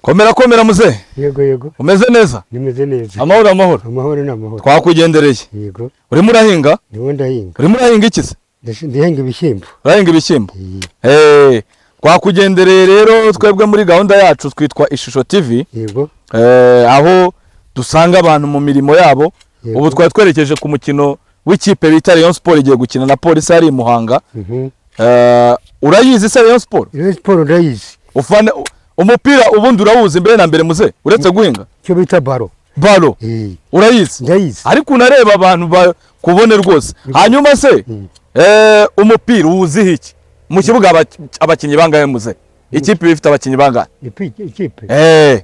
komera komera muzehe yego yego umeze neza nimeze neza amahoro amahoro amahoro ni amahoro twakwigendereye yego urimo urahinga niwo ndahinga urimo urahinga iki se Ndashi- ndahinga ibishyimbo urahinga ibishyimbo Ye- Eh, twakugendereye rero twebwe muri gahunda yacu twitwa ishusho tv yego Eh, aho dusanga abantu mu mirimo yabo Yego. ubu twari twerekeje ku mukino w'ikipe bita Rayon Sport igiye gukina na polisi yari i Muhanga Mhm. Eh, urayizi se Rayon Sport Rayon siporo ndayizi ufana umupira ubundi urawuzi mbere na mbere muze uretse guhinga icyo bita baro balo Ye, urayizi ndayizi ariko unareba abantu ba- kubone rwose hanyuma se Mm. eh, umupira uwuziho iki mu kibuga aba- abakinnyi bangahe muze ikipe ifite abakinnyi bangahe Ipi- ikipe Eh,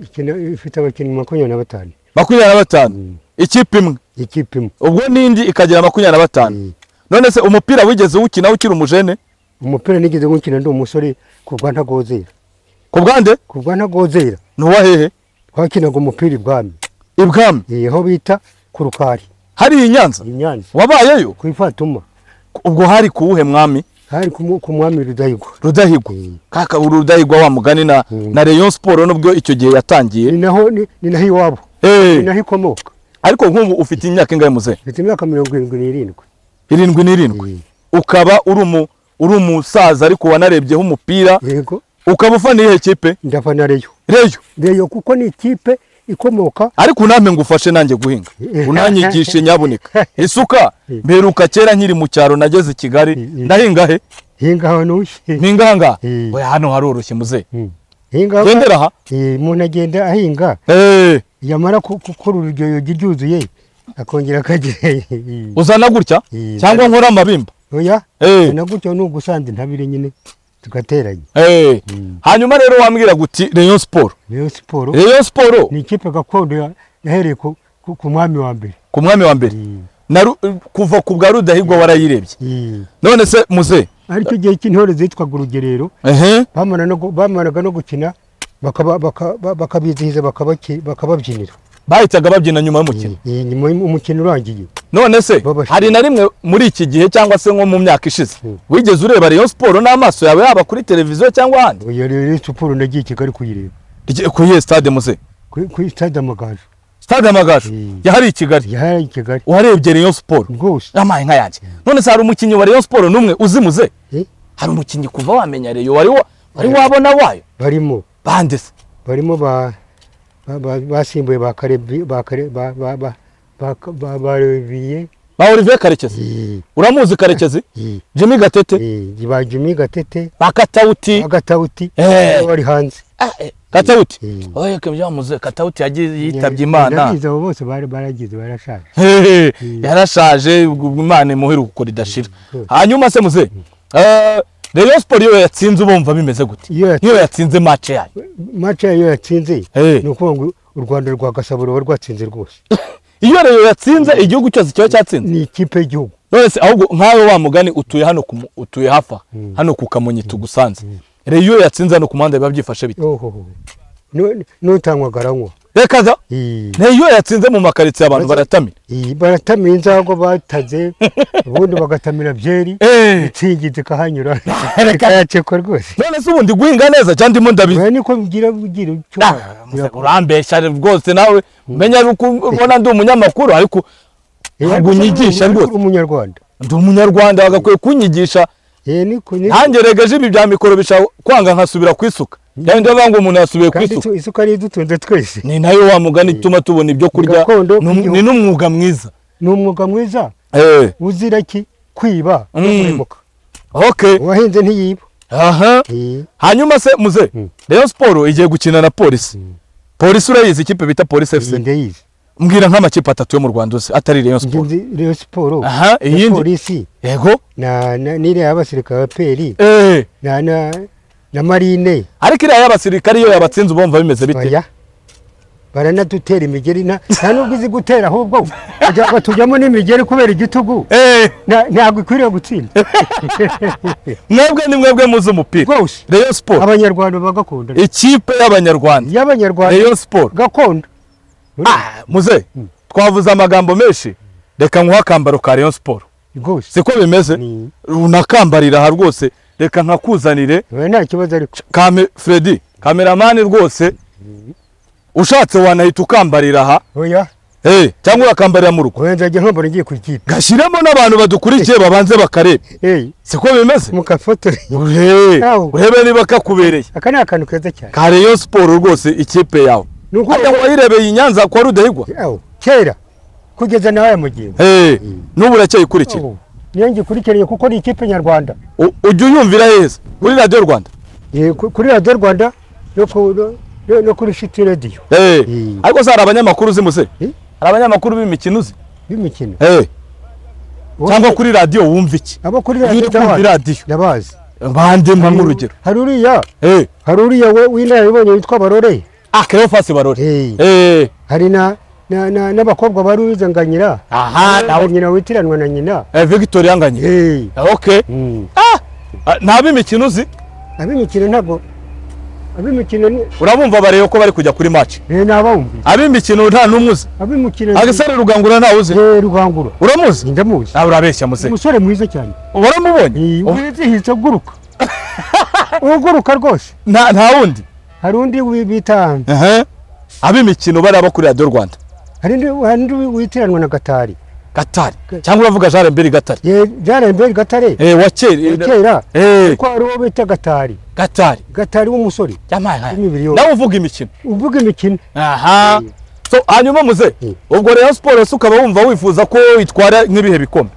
ikina- ifite abakinnyi makumyabiri na batanu makumyabiri na batanu Mm. ikipe imwe ikipe imwe ubwo n'indi ikagira makumyabiri na batanu Mm. none se umupira wigeze wukina ukiri umujene umupira nigeze gukina ndi umusore kuva ntagozera ku bwande kuva ntagozera ntuwa hehe twakinaga umupira ibwami ibwami Ye, aho bita ku rukari hari i nyanza i nyanza wabayeyo ku ifatuma ubwo hari kuwuhe mwami hari ku mu- ku mwami rudahigwa rudahigwa Mm. kaka uru rudahigwa wa mugani na, Mm. na rayon siporo n'ubwo icyo gihe yatangiye ni naho ni ni naho iwabo Eh, ni naho ikomoka ariko nk'ubu ufite imyaka ingahe muze mfite imyaka mirongo irindwi n'irindwi irindwi n'irindwi ukaba uri umu uri umusaza ariko wanarebyeho umupira yego ukaba ufana iyihe kipe ndafana reyo reyo reyo kuko ni ikipe ikomoka ariko unampe ngufashe nanjye guhinga unanyigishe nyabuneka isuka mperuka kera nkiri mu cyaro nageze i kigali ndahinga he hinga ahantu ushye mpinga aha ngaha Eh. oya hano haroroshye muze Mm. hinga aho- gendera aha Eh, umuntu agenda ahinga Eh, yamara ku- gukora ururyoyo ryuzuye akongera akagira uzana gutya Eh. cyangwa nkora amabimba oya Eh. na gutyo ni ugusanza intabire nyine tugateranya Eh, Mm. hanyuma rero wambwira guti rayon siporo reyo siporo rayon siporo ni ikipe gakondo ya- yahereye ku- ku ku mwami wa mbere ku mwami wa mbere Mm. na Ru- kuva ku bwa rudahigwa warayirebye Mm. none se muze aricyo gihe cy'intore zitwaga urugerero ehe bamara no gu- bamaraga no gukina bakaba- baka- ba- bakabizihiza bakabaki- bakababyinira bahitaga babyina nyuma y'umukino Iyi- iyi nyuma y'um- umukino urangiye none se Babashe. hari na rimwe muri iki gihe cyangwa se nko mu myaka ishize Mm. wigeze ureba rayon siporo n'amaso yawe yaba kuri televiziyo cyangwa ahandi iyo rero siporo nagiye i kigali kuyireba Rye- ku iyihe stade muze Ku- kuri stade amagaju stade amagaju Mm. yahari i kigali yari i kigali warebye rayon siporo rwose amaye nka yanjye none se hari umukinnyi wa rayon siporo n'umwe uzimuze Eh, hari umukinnyi kuva wamenya reyo wari wa- wari wabona wayo barimo bande se barimo ba- ba- ba- basimbuye ba Karebi- ba Kare- ba- ba- ba- ba- ba- ba Reviye. ba olivier karekezi Eh, uramuzi karekezi eh, jimmy gatete eh, ba Jimmy gatete ba katawuti agatawuti Eh. bari hanze Ah, eh, katawuti Mm. oye kebya muze katawuti yagiye yitabye imana ndabizi abo bose bari baragize barashaje Hehe, yarashaje ubwo imana imuhere gukora idashira hanyuma se muze eh, rayon siporo iyo yatsinze ubumva bimeze gute Iyo yatsinze- iyo yatsinze mace yayo mace yayo yatsinze Eh. ni ukuvuga ngo u rwanda rwa gasabo ruba rwatsinze rwose iyo reyo yatsinze igihugu cyose kiba cyatsinze ni ikipe y'igihugu none se ahubwo nkawe wa mugani utuye hano ku mu- utuye hafa hano ku kamonyi tugusanze reyo yatsinze hano ku muhanda biba byifashe bite ohoho Nu- n'utanywa garanywa reka za Iyi- reyo yatsinze mu makaritsiye abantu Maze- baratamira iyi baratamira inzago bataze ubundi bagatamira byeri Eh. insingizi ikahanyura Reka- ikayacekwa rwose none se ubundi guhinga neza cyangwa ndimo ndabizi oya niko bigira bigira icyo Ah, musa, urambeshya rwose nawe menya yuko ubona ndi umunyamakuru ariko ntabwo unyigisha rwose umunyarwanda ndi umunyarwanda bagakwiye kunyigisha Eh, niko- niko. nanjye regeje ibi bya mikoro bishaka kwanga nkasubira kwisuka cyangwa ndavuga ngo umuntu yasubiye kandi kwisuka isu- isuka ariyo idutunze twese ni nayo wa mugani ituma tubona ibyo kurya gakondo ni um- k'igihugu. ni n'umwuga mwiza ni umwuga mwiza Eh, uzira ki kwiba no Mm. kuremuka okay uwahinze ntiyiba aha Eh, hanyuma se muze Mm. rayon siporo igiye gukina na polisi polisi urayizi ikipe bita polisi iyi fc ndayizi mbwira nk'amakipe atatu yo mu rwanda uzi atari rayon Njye siporo nzi Rayon siporo Aha, na iyindi. polisi yego na na- n'iriya y'abasirikare ba peri Eh, na na na marine ariko iriya y'abasirikare iyo yabatsinze ubumva bimeze bite oya baranadutera imigeri nta nta nubwo izi gutera ahubwo bajya- batujyamo n'imigeri kubera igitugu Eh, Nta- ntabwo ikwiriye gutsinda mwebwe ni mwebwe muzi umupira rwose rayon siporo abanyarwanda bagakunda ikipe y'abanyarwanda y'abanyarwanda rayon siporo gakondo Ah, muze twavuze amagambo menshi reka nkuhe akambaro ka rayon siporo rwose siko bimeze Ni- unakambarira aha rwose reka nkakuzanire oya, nta kibazo ariko kame fredi kameramani rwose ushatse wanahita ukambarira aha oya Eh, cyangwa urakambarira mu rugo oya nzajya ntombora ngiye ku ikipe gashyiremo n'abantu badukurikiye babanze bakareba eyi siko bimeze mukafotore Uhe, Aho. urebe niba kakubereye aka ni akantu keza cyane ka Rayon Sport rwose ikipe yawe ni uko hata wayirebeye i Nyanza kwa Rudahigwa Aho, kera kugeza nawe aya mugingo Eh, n'ubu uracyayikurikira Aho, niyo ngikurikiranye kuko ni ikipe nyarwanda U- ujya uyumvira heza kuri radiyo rwanda Eh, ku- kuri radiyo rwanda no ku- no- no- no kuri shiti radiyo Eh, Mm. ariko se hari abanyamakuru uzi muse Eh? hari abanyamakuru b'imikino uzi y'imikino Eh, cyangwa kuri radiyo wumva iki abo kuri uri radiyo kumva ndabazi radiyo ndabazi bandempa nk'urugero hari uriya Eh, hari uriya we- w'inararibonye witwa barore ah Cleophas Barore Eh, Eh, hari na na- na- n'abakobwa bari uza nga nyira aha nawe nyina witiranwa na nyina Eh, Victor Yanganye Eh, okay mm. ah ah, nta b'imikino uzi ab'imikino ntabwo ab'imikino ni urabumva bareba ko bari kujya kuri match eh, ni abawumvi ab'imikino nta n'umwe uzi ab'imikino ni- agasare rugangura ntawe uzi Eh, rugangura uramuzi ndamuzi nawe urabeshya muse umusore mwiza cyane waramubonye Eh, wizihije uguruka uguruka rwose nta nta wundi hari undi wi- bita Ehe. ab'imikino baraba kuri radiyo rwanda hari undi hari undi witiranwa na gatari gatari cyangwa uravuga jean mbere gatari Eh, byarembere gatare Eh, wa kera kera Eh, ko hari uwo bita gatari gatari gatari w'umusore Yampaye haya. Imibiri yose. nawe uvuga imikino uvuga imikino aha so hanyuma muze Eh. ubwo rero siporo se ukaba wumva wifuza ko itwara nk'ibihe bikombe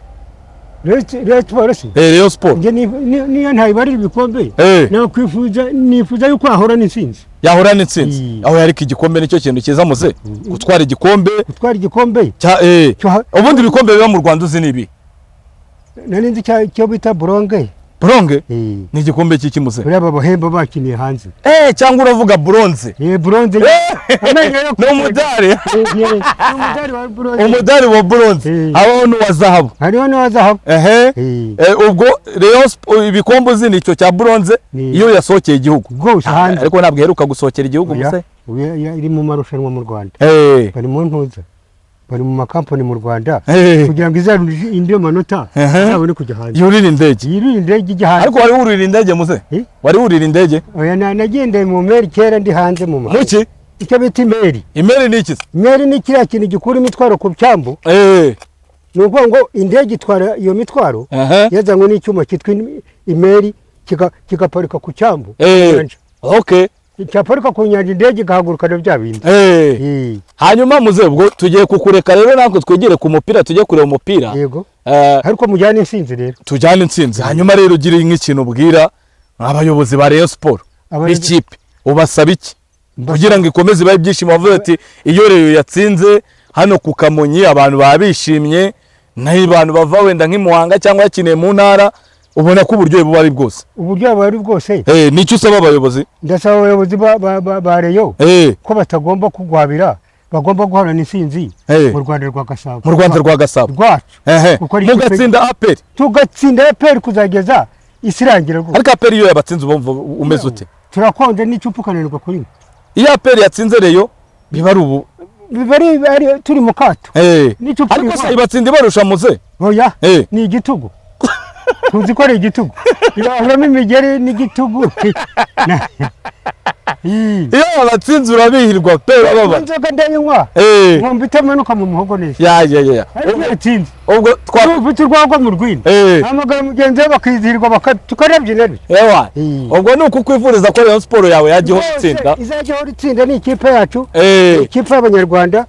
rero tuboroshye Eh, rero siporo njye ni- ni- niyo ntayibarira ibikombe Eh. nakwifuza nifuza yuko hahora n'intsinzi yahura n'intsinzi Eh. aho ariko igikombe nicyo kintu cyiza muze gutwara igikombe gutwara igikombe cya eh cyo ha- ubundi ibikombe biba mu rwanda uzi ni ibi nari nzi cya- icyo bita buronge buronge Eh, ni igikombe cy'iki muze buriya aba bahemba bakiniye hanze eh cyangwa uravuga buronze Eh, buronze amenyo yo ni umudari Eh, eh, umudari wa buronze umudari wa buronze Eh. habaho n'uwa zahabu hariho n'uwa zahabu ehe Eh, Eh, ubwo Rayon Sp- ibikombe uzi ni icyo cya buronze Ni- iyo yasohokeye igihugu rwose hanze ariko ntabwo iheruka gusohokera igihugu Oya, muse oya, oya, iri mu marushanwa mu rwanda Eh, bari mu ntuza bari mu makampani mu rwanda eh, kugira ngo izarinde indi manota Ehe. izabone kujya hanze yurira indege yirinde indege ijya hanze ariko wari wurira indege muze Eh? wari wurira indege oya na- nagendeye mu meri kera ndi hanze mu mahanga muki icyo bita imeri imeri ni iki se? imeri ni kiriya kintu gikura imitwaro ku cyambu Eh, ni ukuvuga ngo indege itwara iyo mitwaro ehe, yazanywe n'icyuma cyitwa in- imeri kika- kigaparika ku cyambu Eh. Inyanja. okay cyaparika ku nyanja indege ikahagurukana bya bindi Eh, Eh, hanyuma muze ubwo tugiye kukureka rero natwe twegere ku mupira tujye kureba umupira yego Eh, ariko mujyane insinzi rero tujyane intsinzi hanyuma rero ugire nk'ikintu ubwira abayobozi ba Rayon Sport Abayobozi- b'ikipe ubasaba iki Mbasaba- kugira ngo ikomeze ibahe ibyishimo bavuze ati iyo Rayon yatsinze hano ku Kamonyi abantu baba bishimye naho abantu bava wenda nk'i Muhanga cyangwa yakiniye mu ntara ubona ko uburyohe buba ari bwose uburyo buba ari bwose Eh, nicyo usaba abayobozi ndasaba abayobozi ba- ba- ba- ba reyo Eh, ko batagomba kugwabira bagomba guhorana insinzi Eh. mu rwanda rwa gasabo mu Rwanda rwa Gasabo rwacu ehe Kuko ari ikipe- mugatsinda aperi tugatsinda eperi kuzageza isirangira rwose ariko aperi iyo yabatsinze uba wumva umeze ute turakonje n'icupa ukananirwa kuri mwe iyo aperi yatsinze reyo biba ari ubu biba ari- ari- turi mu kato Eh, N'icupa ariko se riva- ibatsinda ibarusha muze oya Eh. ni igitugu tuzi ko ari igitugu irahuramo imigeri n'igitugu Na- Ih. iyo abatsinzi urabihirwa pe urababara inzoga ndayinywa Eh, nkumva itamanuka mu muhogo neza ya ya ya ya ariko iyo yatsinze ubwo twa ufite urwagwa mu rwina Eh, hamagara mugenzi we bakizihirwa tukanabyina bityo ewa Eh. ubwo ni uku kwifuriza ko Rayon Sport yawe yajya ihora Rwose, itsinda izajya ihora itsinda ni ikipe yacu Eh, ikipe y'abanyarwanda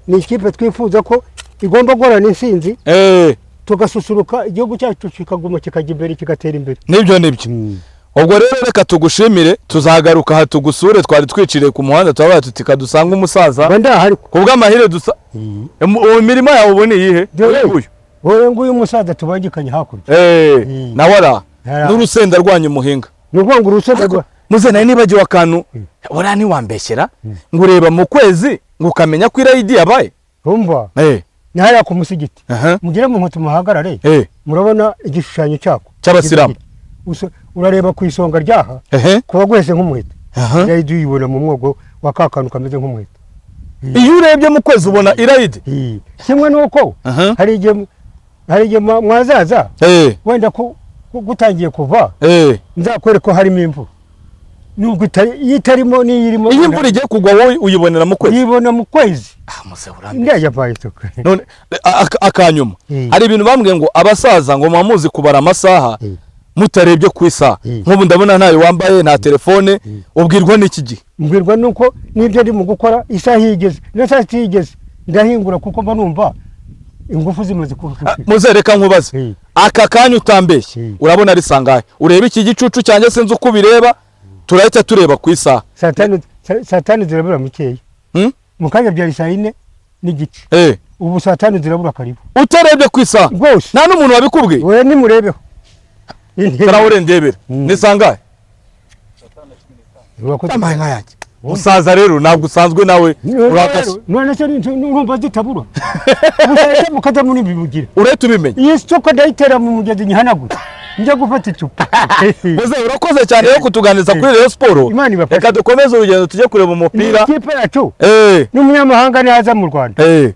ni ikipe twifuza ko igomba guhorana insinzi eh, tugasusuruka igihugu cyacu kikaguma kikajya imbere kigatera imbere nibyo nibyo ubwo rero reka tugushimire tuzagaruka aha tugusure twari twiciriye ku muhanda turabaye tuti kadusanga umusaza mba ndahari ko ku bw'amahire dusa Em, uwo imirimo yawe ubu ni iyihe Dore. Uyu nguyu. wowe nguyu umusaza tubangikanye hakurya Eh, nawe ara Ara. n'urusenda rwanyu muhinga ni ukuvuga ngo urusenda rwa muze nawe nibagiwe akantu uriya ntiwambeshyera ngo ureba mu kwezi ngo ukamenya ko irayidi yabaye rumva Eh, ni hariya ku musigiti aha, mugire mu nkweto muhagarare eh, murabona igishushanyo cyako Cy'abasilamu. Usa- urareba ku isonga ryaha ehe, kuba gwese nk'umuheto aha. irayidi uyibona mu mwogo wa ka kantu kameze nk'umuheto iyo urebye mu kwezi ubona irayidi Ii. kimwe nuko Aha. hari igihe hari igihe mwa- mwazaza Eh, wenda ko ko gutangiye kuva eh, nzakwereka ko harimo imvura nubwo itari- iyo itarimo n'iyo irimo iyo imvura igiye kugwa wowe uyibonera mu kwezi yibona mu kwezi Ah, muzehe urambye. ndajya kwa isoko none aka- akanyuma Eh. hari ibintu bambwiye ngo abasaza ngo muba muzi kubara amasaha Eh. mutarebye ku isaha Eh. nk'ubu ndabona ntayo wambaye nta telefone ubwirwa n'iki gihe mbwirwa nuko n'ibyo ari mu gukora isaha iyo igeze na saa sita iyo igeze ndahingura kuko mba numva ingufu zimaze kuba muze reka nkubaze Eh. aka kanya utambeshye Eh. urabona ari sangahe ureba iki gicucu cyanjye sinzi uko ubireba turahita tureba ku isaha saa tanu saa- saa tanu zirabura mukeya Hmm? mu kanya byari saa yine n'igice Eh, ubu saa tanu zirabura karibu utarebye ku isaha rwose nta n'umuntu wabikubwiye we nimurebeho karahore ndebera Mm. ni sangahe Wakoze- Ambaye nka yanjye musaza rero ntabwo usanzwe nawe urakase none se ni- urumva zitabura ubushaje mukajya muri ibi bugira urahita ubimenye iyi soko ndayitera mu mugezi nyihanagura njya gufata icupa Muze urakoze cyane yo kutuganiriza kuri Rayon Sport Imana ibafashe. reka dukomeze urugendo tujye kureba ni umupira ikipe yacu eh n'umunyamahanga nihaza mu rwanda eh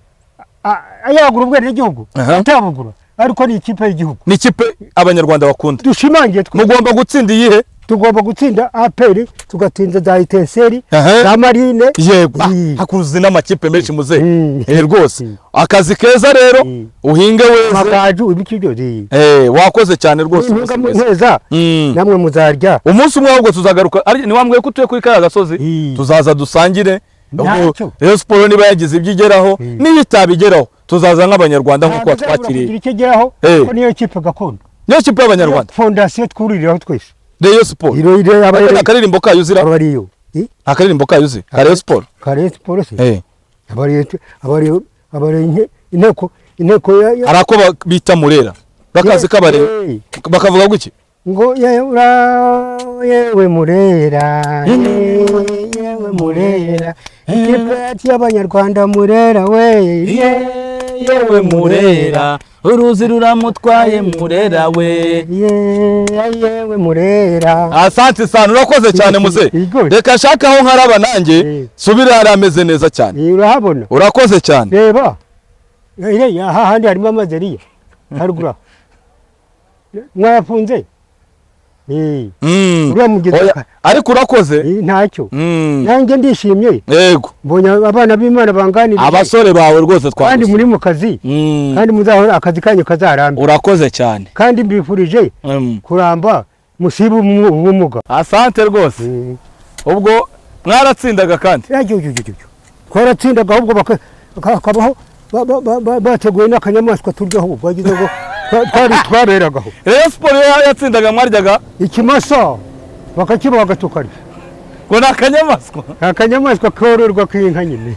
a- yagura ubwenegihugu Aha. atabugura ariko ni ikipe y'igihugu ni ikipe abanyarwanda bakunda dushimangiye twe mugomba gutsinda iyihe tugomba gutsinda aperi tugatsinda za itenseri Aha. za marine yego Mm. hakuzi n'amakipe menshi muzehe Mm. eh rwose Mm. akazi keza rero Mm. uhinge weze amagaju ibikiryo eh wakoze cyane rwose mwese mwese. intungameza Mm. namwe muzarya umunsi umwe ahubwo tuzagaruka ari ni wambwiye ko utuye kuri kariya gasozi Mm. tuzaza dusangire Ntacyo. ubwo Rayon Sport niba yagize ibyo igeraho Mm. n'iyo itabigeraho tuzaza nk'abanyarwanda nk'uko Ntabwo uzabura watwakiriye kugira icyo ageraho Eh. kuko niyo kipe gakondo niyo kipe y'abanyarwanda fondasiyo twururiraho twese Rayon Sport iro iro Aka ni abarezi akaririmbo kayo uzira aba ari yo nta karirimbo kayo uzi ka Aka- Rayon Sport kare siporo se Eh. aba ari- aba ari- aba ari nke- inteko inteko ya- ya- hari ako ba- bita murera bakazi kabare Eh. bakavuga guki ngo yewe ura- yewe murera yewe yewe murera ikipe yacu y'abanyarwanda murera we yewe murera uruzi ruramutwaye murera we Ye- yewe murera asante sana urakoze cyane muze Igor. reka nshake aho nkaraba nanjye Eh. subira hari ameze neza cyane Iyi urahabona urakoze cyane reba iriya aha handi harimo amazeriya haruguru aha. mwayafunze Eh, Mm. uriya mugezi Oya, ariko urakoze eh, ntacyo Mm. nanjye ndishimye yego mbonye abana b'imana banganira abasore bawe rwose kandi twakoze muri mu kazi Mm. kandi muzahora akazi kanyu kazarambe urakoze cyane kandi mbifurije Mm. kuramba musibe umu- ubumuga asante rwose Eh, ubwo mwaratsindaga kandi ajyo, ajyo, ajyo, ajyo. twaratsindaga ahubwo baka- hakabaho ba- ba- ba- ba- bateguye n'akanyamaswa turyaho bagize ngo twa- twari- twaberagaho Rayon Sport iyo yatsindaga mwaryaga ikimasa bakakiba bagatukana ngo ni akanyamaswa akanyamaswa kororwa k'inka nyine